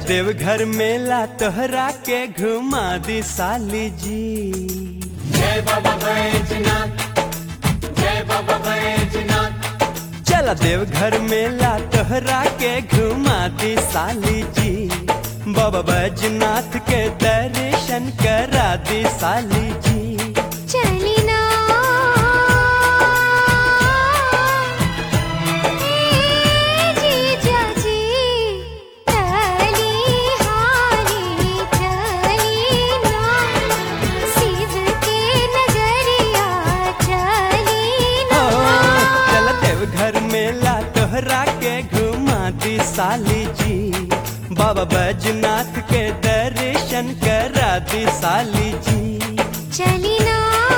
देवघर मेला तोहरा के घुमा दी साली जी जय बाबा बैजनाथ जय बाबा बैजनाथ चला देवघर मेला तोहरा के घुमा दी साली जी बाबा बैजनाथ के दर्शन करा दी साली जी चली ना जीजा जी चली हाली चली ना शिव के नगरिया चली ओ, ना चल देवघर मेला तोहरा के घुमा दी साली जी बाबा बैजनाथ के दर्शन करा दी साली जी चली ना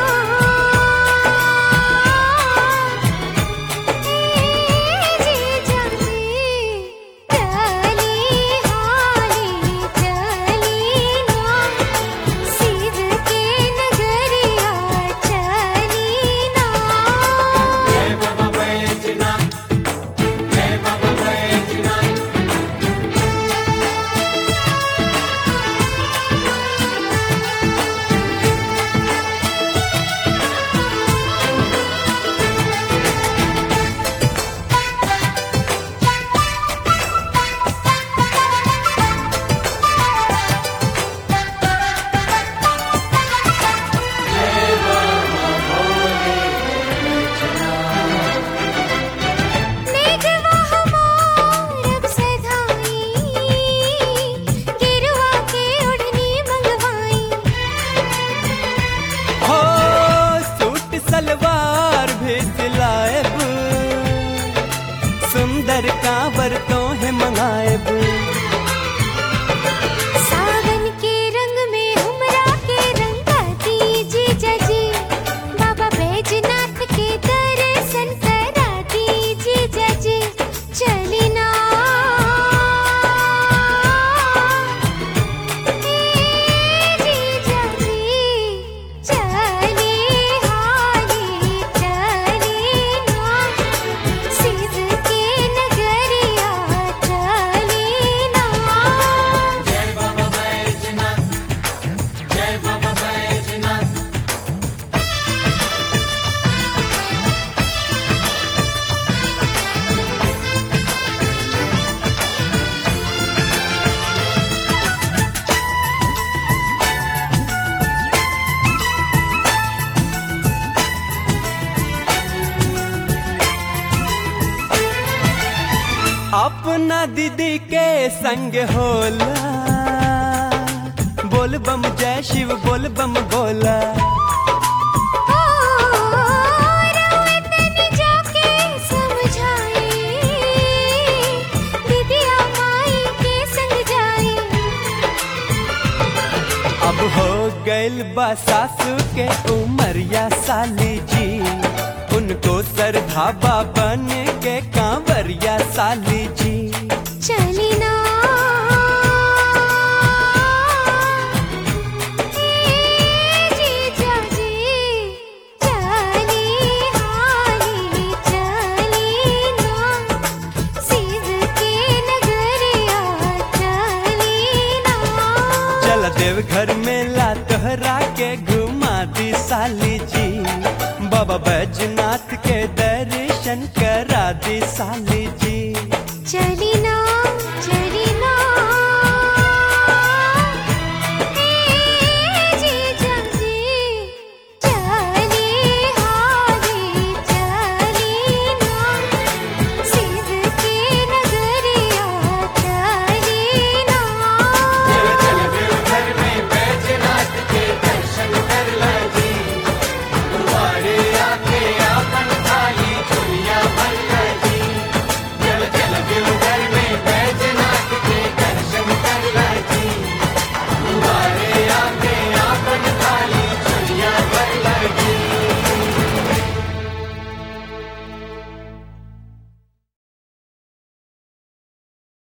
जीजा जी चली हाली चली ना शिव के नगरिया चली ना जय बाबा बैजनाथ जय बाबा बैजनाथ मेघवा हमारब सधाई गिरवा के ओढ़नी मंगवाई हो सूट सलवार भी सिलाएब सुंदर कांवर तो है मंगाएब सावन के रंग में हमरा के रंगा दीजी जजी बाबा बैजनाथ के दर्शन करा दीजी जजी चली ना जीजा जी चली हाली चली ना शिव के नगरिया चली ना जय बाबा बैजनाथ जय बाबा बैजनाथ अपना दीदी के संग होला बोल बम जय शिव बोल बम बोला रोए तनी जाके समझाए दीदिया माई के संग जाए अब हो गइल बा सासू के उमरिया साली जी उनको सरधाबा बन के कांवरिया साली जी चली ना जीजा जी चली हाली चली ना शिव के नगरिया चली ना चल देवघर मेला तोहरा के घुमा दी साली जी बाबा बैजनाथ के